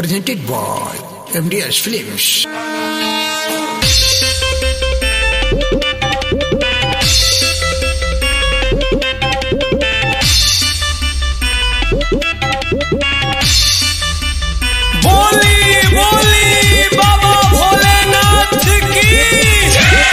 presented by MDS Films. बोली बोली बाबा भोलेनाथ की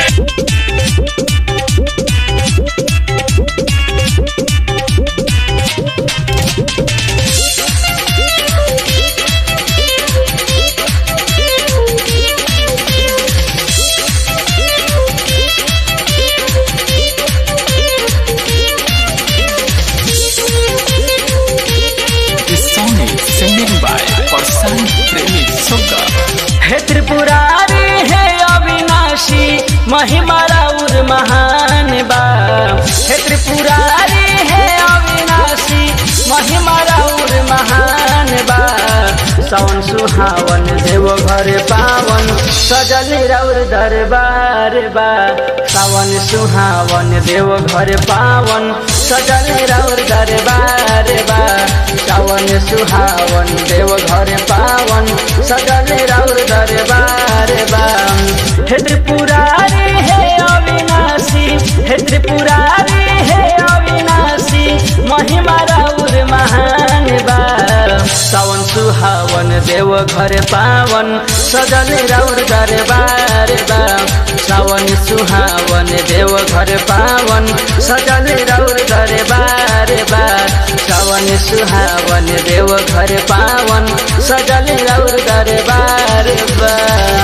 This song is singing by Parsan Premi Suga. हे त्रिपुरारी हे अविनाशी महिमा राउर महान बा हे त्रिपुरारी हे अविनाशी महिमा राउर महान बा सावन सुहावन देव घर पावन सजल राउर दरबार बा सावन सुहावन देव घर पावन सजल राउर दरबार बा सावन सुहावन देव घर पावन सजल राउर दरबार बा हे त्रिपुरारी हे अविनाशी हे त्रिपुरारी हे अविनाशी महिमा राउर महान बा सावन सुहावन देव घर पावन सजल राउर दरबार बा सावन सुहावन देव घर पावन सजल राउर दरबार बा सावन सुहावन देव घर पावन सजल राउर दरबार बा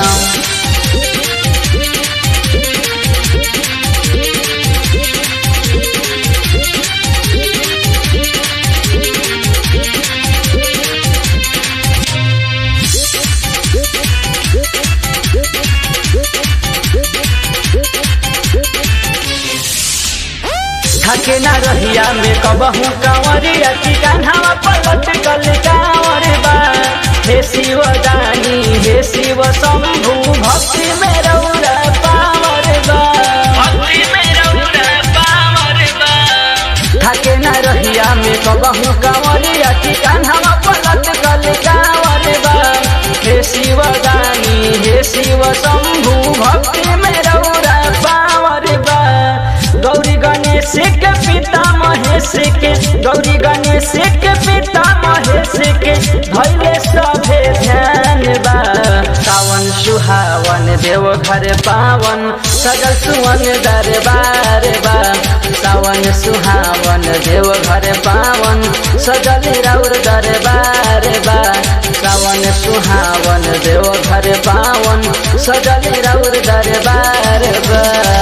थके ना रहिया में कबहू कंवरिया की कान्हावा पलट कल कांवर बा हे शिव दानी हे शिव शंभु भक्ति में रौरा पावर बा भक्ति में रौरा पावर बा थके ना रहिया में कबहू कंवरिया की कान्हावा पलट कल कांवर बा हे शिव दानी हे शिव शंभु भक्ति में रौरा पावर बा गौरी गणेश के पिता महेश के गौरी गणेश के पिता महेश के भैले सभे ध्यान बा सावन सुहावन देव घर पावन सजल सुवन दरबार बा सावन सुहावन देव घर पावन सजल राउर दरबार बा सावन सुहावन देव घर पावन सजल राउर दरबार बा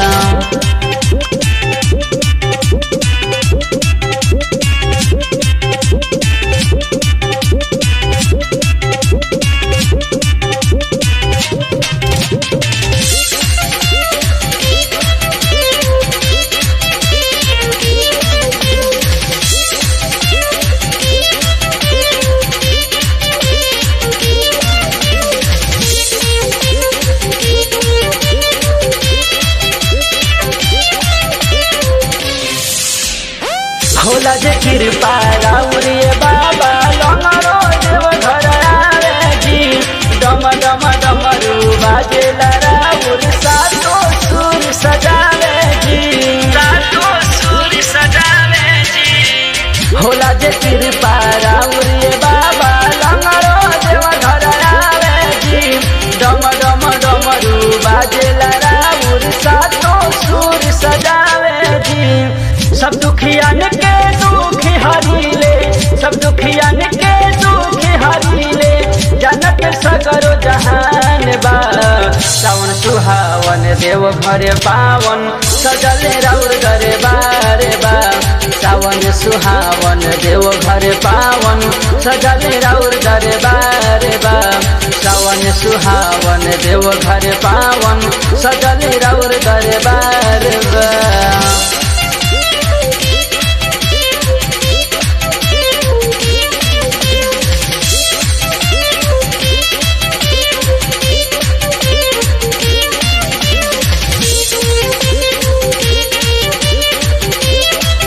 होला जे कृपा राउरिए बाबा लंगरो देव घर आवे जी डम डम डमरू बाजेला राउर सातो सुर सजावे जी सातो सुर सजावे जी होला जे कृपा राउरिए बाबा लंगरो देव घर आवे जी डम डम डमरू बाजेला राउर सातो सुर सजावे जी सब दुखियन के दुख हरीले सब दुखियन के दुख हरीले जनक सगरो जहान बा सावन सुहावन देव घर पावन सजल राउर दरबार बा सावन सुहावन देव घर पावन सजल राउर दरबार बा सावन सुहावन देव घर पावन सजल राउर दरबार बा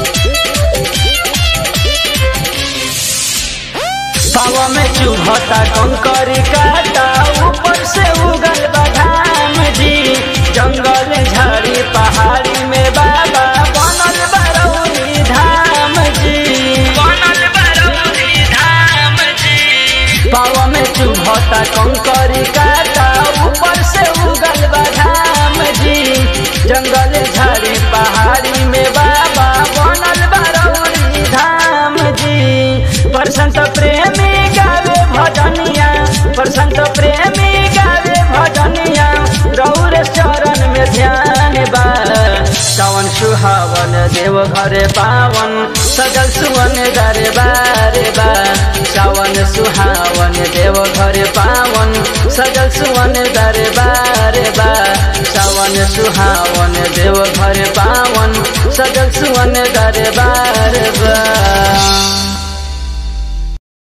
पावा में चुभता कंकरी काटा ऊपर से उगल बघाम जी जंगल झाड़ी पहाड़ी में बाबा बनल बरौनी धाम जी बनल बरौनी धाम जी पावा में चुभता कंकरी काटा ऊपर से उगल बघाम जी जंगल झाड़ी पहाड़ी में बाबा बनल बरौनी धाम जी प्रसंत प्रेमी गावे भजनिया प्रसंत प्रेमी गावे भजनिया रौर चरण में ध्यान बा सावन सुहावन देव घरे पावन सजल सुवन दरबार बा सावन सुहावन देव घरे पावन सजल सुवन दरबार बा सावन सुहावन देव घरे पावन सजल सुवन दरबार बा